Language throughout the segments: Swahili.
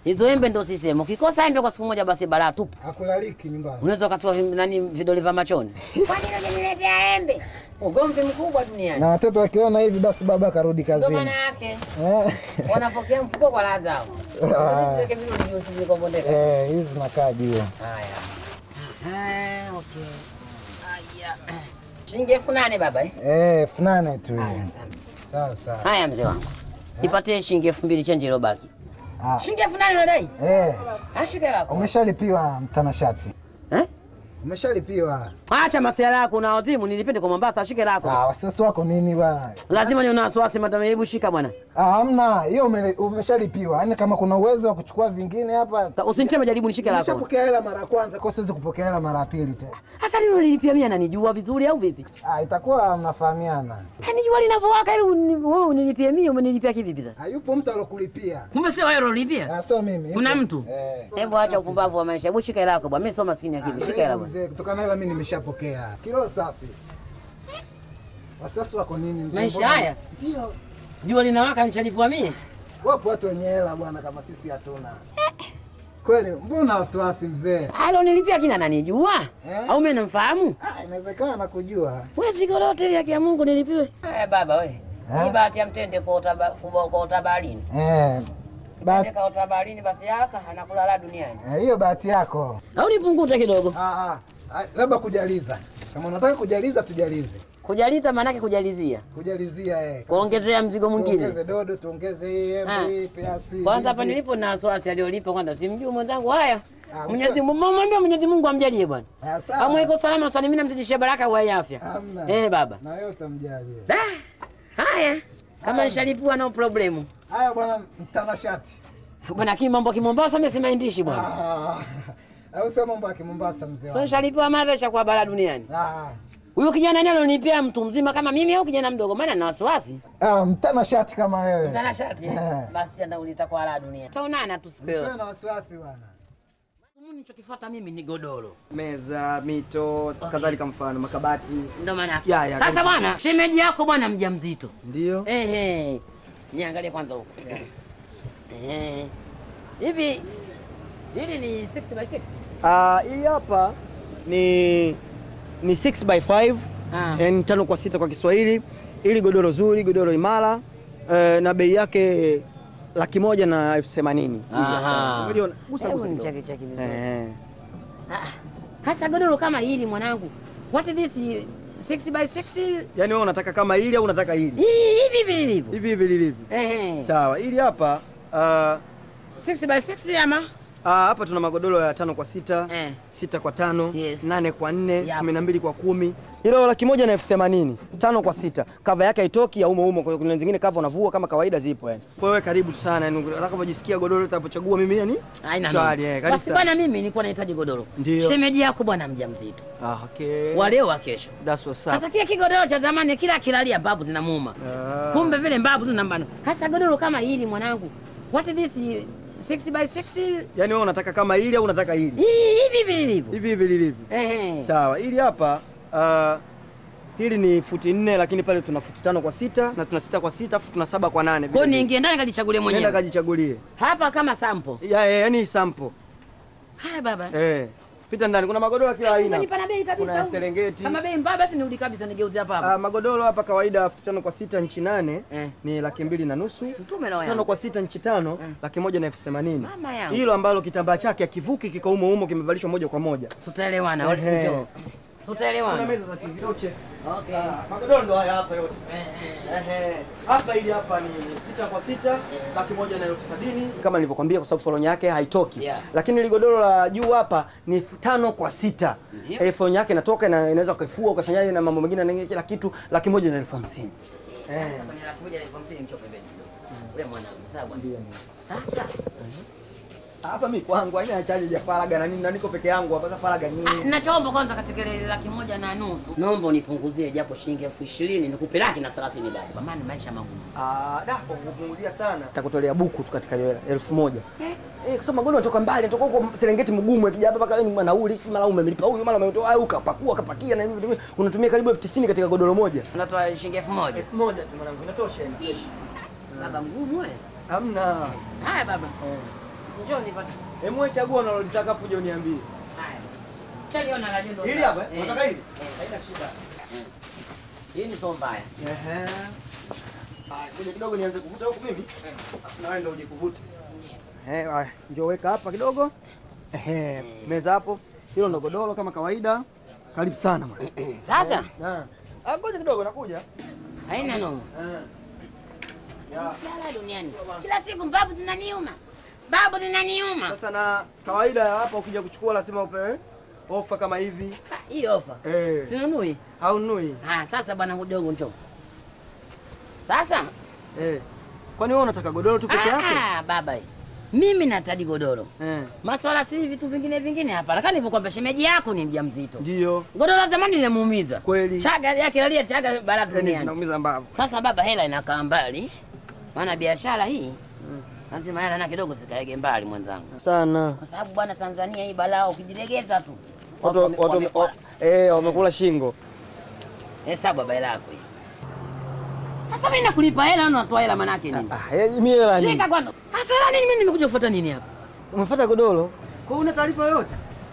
Hizo embe ndo sisema. Ukikosa embe kwa siku moja basi balaa tupu. Hakulaliki nyumbani. Unaweza ukatoa vi- nani vidole vya machoni. Kwa nini unaniletea embe? Ugomvi mkubwa duniani. Na watoto wakiona hivi basi baba karudi Ndio kazini. maana yake Eh, wanapokea mfuko kwa raha zao. Ah. Ziweke vizuri juu zilikombondeka. Eh, hizi zinakaa juu. Haya. Ah, okay. Haya. Shilingi elfu nane baba eh? Eh, elfu nane tu. Haya, hii. asante. Sawa sawa. Haya mzee wangu. Nipatie shilingi elfu mbili chenji iliyobaki. Ah, Shilingi elfu nane unadai? eh, Ashike lako. umeshalipiwa mtanashati. Eh? Umeshalipiwa. Acha masuala yako na wazimu nilipende kwa Mombasa shike lako. Ah, wasiwasi wako nini bwana? Lazima ni una wasiwasi madam hebu shika bwana. Ah, hamna, hiyo ume- umeshalipiwa. Yaani kama kuna uwezo wa kuchukua vingine hapa. Ka- Usiniteme jaribu nishike lako. Umeshapokea hela mara ya kwanza, kwa siwezi kupokea hela mara ya pili tena. Hasa lilo nilipia mimi ananijua vizuri au vipi? Ah, itakuwa mnafahamiana. Yaani jua linavyowaka ili uni- wewe unilipie mimi umenilipia kivipi sasa? Hayupo mtu alokulipia. Kumbe sio wewe ulilipia? Ah, sio mimi. Kuna yupo. mtu? Eh. Hebu acha upumbavu wa maisha. Hebu shika hela yako bwana. Mimi sio maskini ya kivi. Shika hela bwana. Mzee, kutokana na hela mimi nimeshapokea. Kilo safi. Wasiwasi wako nini mzee? Maisha Mbona- haya? Ndio. Jua linawaka nichalipua mimi? Wapo watu wenye hela bwana kama sisi hatuna. Kweli, mbona wasiwasi mzee? Alo nilipia kina ananijua? Eh? Au mimi namfahamu? Ah, inawezekana nakujua. Wewe ziko lote ya kia Mungu nilipiwe. Haya baba we. Eh? Hii bahati ya mtende kuota ba- kubo- kuota baharini. Eh. Bahati Mtende kaota baharini basi yaka anakula la duniani. eh, hiyo bahati yako. Au nipungute kidogo. Ah, ah. Ah, labda kujaliza. Kama unataka kujaliza tujalize. Kujalita maanake kujalizia. Kujalizia eh. Kuongezea mzigo mwingine. Tuongeze dodo, tuongeze hii embe, peasi. Kwanza hapa ndizi. nilipo na wasiwasi aliolipa kwanza simjui mwenzangu. Haya. Ah, Mwenyezi Mungu mwambie Mwenyezi Mungu amjalie bwana. Ah, sawa. Amwe iko salama sana mimi namzidishia baraka wa afya. Hamna. Eh baba. Na wewe utamjalia. Da. Haya. Kama nishalipua no problem. Haya bwana mtanashati. Bwana kimambo kimombasa mimi simaindishi bwana. Ah, Au sema mambo ya Kimombasa mzee So wangu. nishalipiwa madha cha kwa bara duniani. Ah. Huyu kijana nalo nipea mtu mzima kama mimi au kijana mdogo maana na wasiwasi. Ah, mtanashati kama wewe. Mtana shati. eh? Eh. Basi anda ulita kwa la dunia. Taonana tu siku Usiwe hiyo. na wasiwasi bwana. Mimi nilichokifuata mimi ni godoro. meza, mito, kadhalika, mfano makabati. Ndio maana. Ya, ya, Sasa kabisa. bwana, shemeji yako bwana mjamzito. Ndio. Ehe. Niangalie kwanza huko. Ehe. Hivi hili ni 6 by 6? Ah, hii hapa ni ni 6 by 5 Ah. yani tano kwa sita kwa Kiswahili. Ili godoro zuri, godoro imara eh, na bei yake laki moja na elfu themanini. Aha. Umeliona? Gusa Hebu gusa kidogo. nicheke cheke vizuri. Eh. Ah, Hasa godoro kama hili mwanangu. What is this 6 by 6? Yaani wewe unataka kama hili au unataka hili? Hivi hivi lilivyo. Hivi hivi lilivyo. Ehe. Sawa, hili hapa ah, 6 by 6 ama? ah, hapa tuna magodoro ya tano kwa sita Eh. sita kwa tano Yes. nane kwa nne Yep. kumi na mbili kwa kumi hilo laki moja na elfu themanini tano kwa sita kava yake haitoki ya umo umo kwa hiyo kuna zingine kava unavua kama kawaida zipo yani kwa hiyo karibu sana yani utakapojisikia godoro utapochagua mimi yani Haina shwari noma. eh karibu Basi sana bwana mimi nilikuwa nahitaji godoro. Ndio. Shemeji yako bwana mjamzito. ah okay Wa leo wa kesho. that's what's up Sasa kile kigodoro cha zamani kila kilalia mbabu zinamuuma. Ah. Kumbe vile mbabu tu nambano. Hasa godoro kama hili mwanangu. What is this 6 by 6? yani wewe unataka kama hili au unataka hili Hivi hivi lilivyo. hivi hivi lilivyo Ehe. sawa hili hapa ah, hili ni futi nne lakini pale tuna futi tano kwa sita na tuna sita kwa sita afu tuna saba kwa nane Kwa vile hiyo vile. niingie ndani kajichagulie nenda mwenyewe. kajichagulie Hapa kama sample. ya, ya, yani sample Haya baba. Eh, pita ndani, kuna magodoro ya kila aina. Unanipa na bei kabisa. Kuna ya au? Serengeti. Kama bei mbaya basi nirudi kabisa nigeuze hapa Ah, hapa. magodoro hapa kawaida elfu tano kwa sita nchi nane Eh. ni laki mbili na nusu. Mtume roho Tano yangu. kwa sita nchi tano Eh. laki moja na elfu themanini. Mama yangu. Hilo ambalo kitambaa chake akivuki kiko umo umo kimevalishwa moja kwa moja. Tutaelewana. Ehe. Njoo. Kuna Tutaelewana. meza za TV toche. Okay. Ah, magodoro ndo haya hapa yote. Ehe. Hapa ili hapa ni sita kwa sita laki moja na elfu sabini kama nilivyokwambia, kwa sababu foronya yake haitoki Yeah. lakini ili godoro la juu hapa ni f- tano kwa sita Ndio. eh, foronya yake inatoka na inaweza ukaifua ukafanyaje na mambo mengine na kila kitu, laki moja na elfu hamsini eh. Sasa kwenye laki moja na elfu hamsini mcho pembeni kidogo. Wewe mwanangu, sawa bwana. Sasa Hapa mimi kwangu haina chaje ya faraga na nini na niko peke yangu hapa, sasa faraga ah, nyingi. nachoomba kwanza katika ile laki moja na nusu naomba unipunguzie japo shilingi elfu ishirini nikupe laki na thelathini bado, kwa maana maisha magumu. Ah, da kwa kupunguzia sana. Nitakutolea buku tu katika hiyo hela elfu moja. Eh. Eh, kwa sababu magodoro yanatoka mbali, yanatoka huko Serengeti mgumu, akija hapa mpaka ni nauli, si mara umemlipa huyu, mara umetoa au kapakua kapakia na hivi unatumia karibu elfu tisini katika godoro moja. Unatoa shilingi elfu moja elfu moja tu mwanangu, inatosha yani. baba mgumu wewe. Hamna. Haya baba, Njoo nipate. Hebu chagua unalolitaka afu uje uniambie. Haya. Chaliona la jundo. Hili hapa, eh? Eh. Unataka hili? Eh. Haina shida. Hii ni so mbaya. Ehe. Haya, kuja kidogo nianze kuvuta huku mimi. Afu na wewe ndio uje kuvuta. Eh, haya, njoo weka hapa kidogo. Ehe, meza hapo. Hilo ndo godoro kama kawaida. Karibu sana bwana. Sasa Na. Ah, ngoja kidogo nakuja. haina noma. Eh. Ya. Siala duniani. Kila siku babu zinaniuma. Babu zinaniuma. Sasa na kawaida ya hapa ukija kuchukua lazima upewe ofa kama hivi. Ha, Hii ofa. Eh. Sinunui. Haunui. Ah, sasa bwana mdogo njoo. Sasa Eh. Kwani wewe unataka godoro tu peke yake? ah, baba. Mimi natadi godoro. Eh. Maswala si vitu vingine vingine hapa. Lakini hivyo kwamba shemeji yako ni mjamzito. Ndio. Godoro la zamani linamuumiza. Kweli. Chaga yake lalia chaga bara Yaani duniani. zinaumiza mbavu. Sasa baba, hela inakaa mbali, maana biashara hii lazima hela na kidogo zikaege mbali mwenzangu, Sana. kwa sababu bwana, Tanzania hii balaa, ukijilegeza tu Watu wame- watu wamekula. eh wamekula shingo. hesabu baba hela yako hii. Sasa mimi nakulipa hela au natoa hela manake nini? Ah, eh, mimi hela nini? Shika kwanza. Sasa hela nini? Mimi nimekuja kufuata nini hapa? Umefuata godoro? Kwa una taarifa yoyote?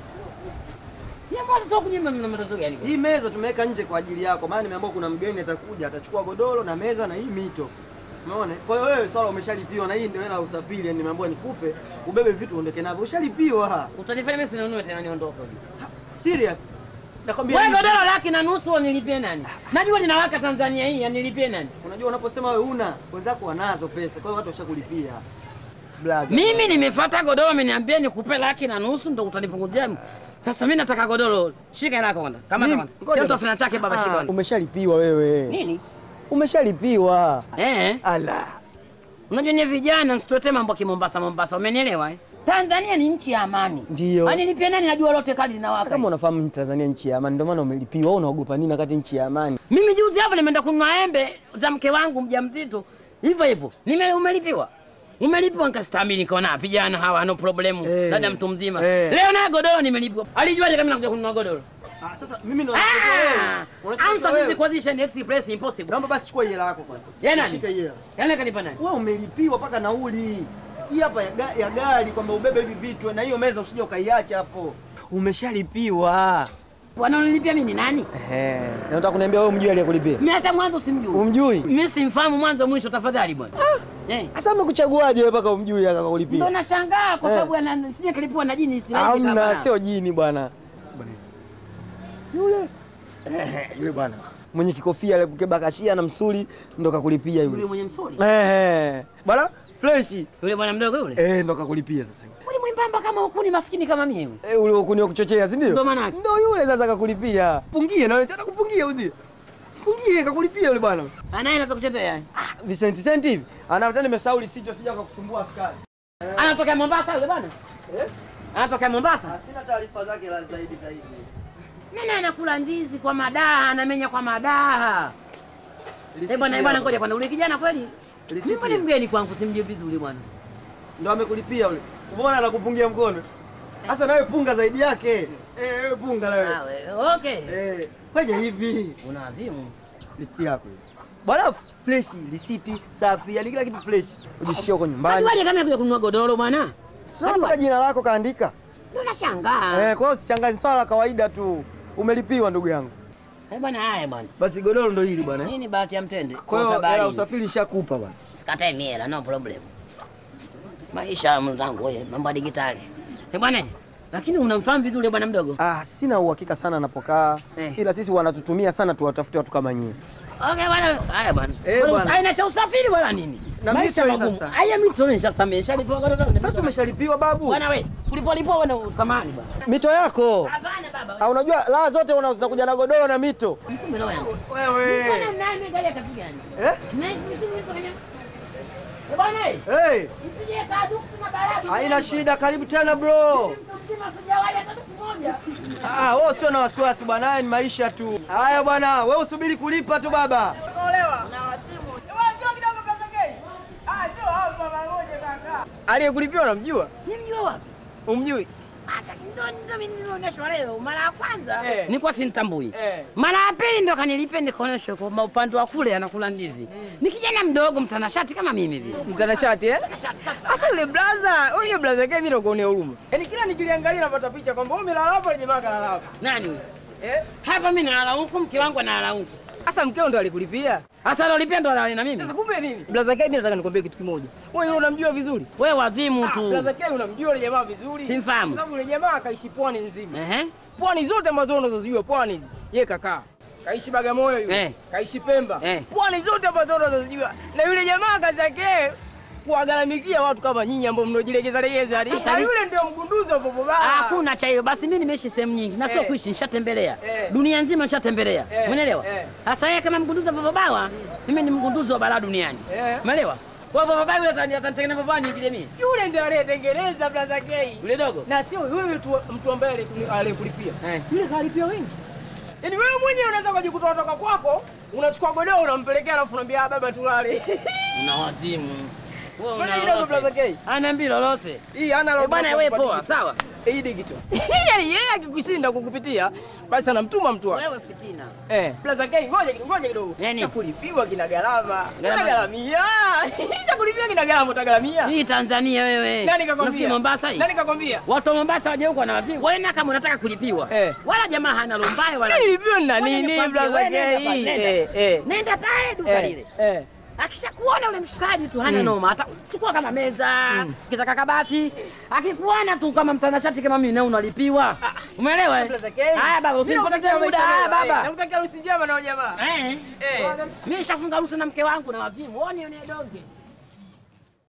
Ni mbona tu kunyima mna matatizo gani? Hii meza tumeweka nje kwa ajili yako, maana nimeambiwa kuna mgeni atakuja, atachukua godoro na meza na hii mito. Umeona? Kwa hiyo wewe swala umeshalipiwa na hii ndio hela ya usafiri, yani nimeambiwa nikupe, ubebe vitu uondoke navyo. Ushalipiwa. Utanifanya mimi sinunue tena niondoke. Serious? Nakwambia Wewe hivi. godoro laki na nusu wanilipie nani? Najua linawaka Tanzania hii, anilipie nani? Unajua unaposema wewe una, wenzako wanazo pesa, kwa hiyo watu washakulipia. Blaza. Mimi nimefuata godoro, ameniambia nikupe laki na nusu ndo utanipunguzia. Sasa mimi nataka godoro. Shika hela yako kwanza. Kama Mimi- kama. ngoja Kila mtu basi. afanya chake baba, Ah, shika kwanza. Umeshalipiwa wewe. Nini? Umeshalipiwa. Eh? Ala. Unajua ni vijana msitote mambo kimombasa Mombasa, umenielewa eh? Tanzania ni nchi ya amani. Ndio. Anilipie nani najua lote kali linawaka. Kama unafahamu ni Tanzania nchi ya amani, ndio maana umelipiwa. Wewe unaogopa nini wakati nchi ya amani? Mimi juzi hapa nimeenda kununua embe za mke wangu mjamzito. Hivyo hivyo. Nime umelipiwa. Umelipiwa nikastahimili nikaona vijana hawa no problemu. Eh. Dada mtu mzima. Eh. Leo na godoro nimelipiwa. Alijuaje kama nakuja kununua godoro? Ah, sasa mimi ndo Ah! Unachukua Answer wewe. sisi position express impossible. Naomba basi chukua hii hela yako kwanza. Ya nani? Shika hii hela. Yaani kanipa nani? Wewe umelipiwa mpaka nauli. Hii hapa ya, ga- ya gari kwamba ubebe hivi vitu na hiyo meza usije ukaiacha hapo. Umeshalipiwa. Wanaonilipia mimi ni nani? Ehe. Na unataka kuniambia wewe umjui aliyekulipia? Mimi hata mwanzo simjui. Umjui? Mimi simfahamu mwanzo mwisho tafadhali bwana. Eh. Sasa umekuchaguaje wewe mpaka umjui Ndo akakulipia? nashangaa kwa Eh. sababu ana sije kalipiwa na jini silaji Hamna, kama. sio jini bwana. Yule. Ehe, yule bwana. Mwenye kikofia ile kebakashia na msuli ndo kakulipia Yule yule. mwenye msuri. Ehe. Bwana fresh. Yule bwana mdogo yule. Eh, ndo kakulipia sasa. Yule mwembamba kama ukuni maskini kama mimi. Eh, ule ukuni wa kuchochea, si ndio? Ndo maana yake. Ndo yule sasa kakulipia. Pungie na wewe sasa kupungia uzi. Pungie kakulipia yule bwana. Anaenda za kuchezea. Ah, Vicent Cent hivi. Anafuta nimesahau lisito sija kukusumbua askari. Anatoka Mombasa yule bwana. Eh? Anatoka Mombasa. Sina taarifa zake la zaidi zaidi. Nani anakula ndizi kwa madaha, anamenya kwa madaha. Eh bwana, eh bwana, ngoja kwanza, ule kijana kweli Risiti mimi ni ya- mgeni kwangu, simjui vizuri bwana. Ndo amekulipia yule. Umeona anakupungia mkono. Sasa nawe punga zaidi yake. Eh, wewe punga na wewe. Ah, we- okay. Eh, fanya hivi. Una azimu. Listi yako hii. Bwana fresh, risiti safi, yani kila kitu fresh. Ujisikie uko nyumbani. Ajuaje kama kuja kununua godoro bwana? Sio mpaka jina lako kaandika. Ndio nashangaa. Eh, kwa hiyo usichangaze swala la kawaida tu. Umelipiwa ndugu yangu. Eh bwana, haya bwana. Basi godoro ndo hili bwana. eh. Hii ni bahati ya mtende. Kwa hiyo hela ya usafiri ishakupa bwana. Sikatae miela, no problem. Maisha mwenzangu wewe, mambo ya digitali. Eh bwana, lakini unamfahamu vizuri yule bwana mdogo? Ah, sina uhakika sana anapokaa. Eh. Ila sisi wanatutumia sana tuwatafute watu kama nyinyi. Okay bwana, haya bwana. Eh, Bwana, bwana. Aina cha usafiri wala nini? Na Maisha mito hii magumu. sasa. Haya mito nishasamea, nishalipiwa godoro. Sasa umeshalipiwa babu. Bwana we, kulipolipwa wewe na usamani bwana. Mito yako. Hapana baba. Ah, unajua raha zote una- zinakuja na godoro na mito. Mkumbe roho yangu. Wewe. Bwana mnani gari ya kazi gani? Eh? Mnaishi mshini kwenye Eh bwana, eh, Hey, isije kaduku na barabi. haina shida, karibu tena bro. Mtu mzima sijawahi hata siku moja. Ah, wewe sio na wasiwasi bwana, haya ni maisha tu. Haya bwana, wewe usubiri kulipa tu baba. Aliyekulipiwa unamjua? Nimjua wapi? Umjui? hata ndo ndo mimi nilionyeshwa leo mara ya kwanza Eh. nilikuwa simtambui Eh. mara ya pili ndo kanilipia nikaonyeshwa kwa upande wa kule anakula ndizi ni kijana mdogo mtanashati kama mimi vile Mtanashati eh? Mtanashati, safi safi. Sasa yule blaza, yule blaza yake mimi nakuonea huruma. Yaani kila nikiliangalia napata picha kwamba wewe umelala hapa na jamaa kalala hapa. nani huyo Eh? hapa mimi nalala huku mke wangu analala huku Sasa mkeo ndo alikulipia. hasa alolipia ndo alale na mimi Sasa kumbe nini? Blaza yake mimi nataka nikwambie kitu kimoja. Wewe yule unamjua vizuri? we wazimu Ah, tu Blaza yake unamjua yule jamaa vizuri? Simfahamu. Kwa sababu yule jamaa akaishi pwani nzima. Ehe. Pwani zote ambazo unazozijua pwani hizi. Yeye kakaa. Kaishi Bagamoyo yule. Eh. Kaishi Pemba. Eh. Pwani zote ambazo unazozijua. Na yule jamaa kazi yake kuwagaramikia watu kama nyinyi ambao mnojilegeza legeza hadi. Sasa Na ni- yule ndio mgunduzi wa popo baa. Hakuna cha hiyo. Basi mimi nimeishi sehemu nyingi na sio Eh. kuishi, nishatembelea Eh. dunia nzima, nishatembelea Eh. umeelewa? Eh. Sasa yeye kama mgunduzi wa bababawa, mimi ni mgunduzi wa balaa duniani, Eh. umeelewa? Kwa hivyo bababawa yule atani- atanitengeneza babani niingie mimi Yule ndiye aliyetengeneza Blaza K. yule dogo Na sio wewe mtu mtu ambaye alikuli- alikulipia. Eh. Yule kalipia wengi. Yaani wewe mwenyewe unaweza kujikuta kutoka kwako, unachukua godoro unampelekea alafu unamwambia "Ah, baba tulale. una wazimu wewe, Ngoja una kidogo, lolote. Blaza K. Haniambii lolote Hii hana Eh, lolote bwana, la wewe kukupa poa, digital. sawa. Hii digital. Yaani yeye akikushinda kukupitia, basi anamtuma mtu wake. wewe fitina. Eh, Blaza K, ngoja kidogo, ngoja kidogo. Nini? Cha kulipiwa kina gharama. Gharama. Utagharamia. Cha kulipiwa kina gharama utagharamia. Hii Tanzania wewe, Nani Unafikiri kakwambia? Mombasa hii Nani kakwambia? watu wa Mombasa waje huko na wazimu. Wewe na kama unataka kulipiwa Eh. wala jamaa hana lombaye wala Nilipiwa na Ngoja nini nikwambie, Blaza wewe nenda K? pale, nenda. Eh, eh. nenda pale duka lile Eh, eh. akishakuona ule mshikaji tu hana noma, atachukua kama meza kitaka kabati, akikuona tu kama mtanashati kama mimi na unalipiwa. Umeelewa? eh? Blaza K. Haya baba, Mimi usinipote nakutakia muda. maisha Haya mema, eh. baba. Nakutakia harusi njema na jamaa. Eh. Eh. Mimi nishafunga harusi na mke wangu na wazimu. Woni ni donge.